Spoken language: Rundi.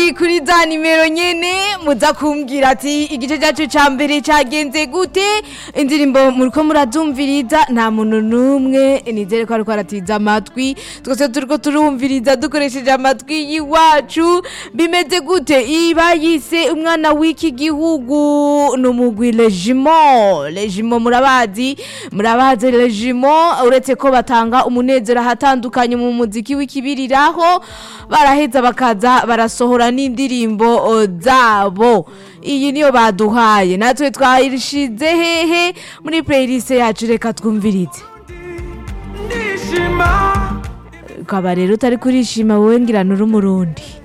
ati kuri za nimero nyene muza kumbwira ati igice cyacu ca mbere cagenze gute indirimbo muriko murazumviriza nta muntu n'umwe nizere ko ariko aratiza amatwi twese turiko turumviriza dukoresheje amatwi y'iwacu bimeze gute iba yise umwana w'iki gihugu ni umugwi legimo legimo murabazi murabazi legimo uretse ko batanga umunezero ahatandukanye mu muziki w'ikibiriraho baraheza bakaza barasohora n'indirimbo o, zabo iyi niyo baduhaye natwe twayishize hehe muri playlist yacu reka twumvirize ndishima ukaba rero utari kurishima wowe ngira uri umurundi